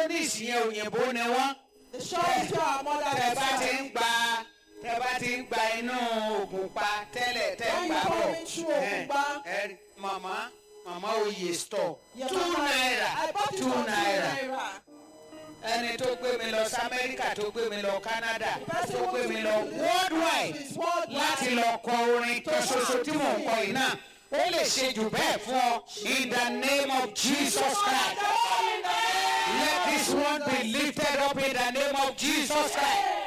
electronics yẹn òyìnbó ni wọ́n The shop is where our mother tẹ bá ti ń resides. gba tẹ bá ti ń gba inú ògùn pa tẹ́lẹ̀ tẹ́ When gbà you bọ̀ come into Ògùnpa. ẹ ẹ màmá màmá oyè store Your two mama- naira I bought it two for two naira naira. ẹni tó gbé mi lọ sí amẹ́ríkà tó gbé mi lọ canada The person tó who gbé took mi me lọ to the worldwide is worldwide. láti lọ kọ orin kan ṣoṣo tí mò ń kọ yìí náà ó lè ṣe jù bẹ́ẹ̀ fún ọ in the name of jesus christ let this one be lifted up in the name of jesus christ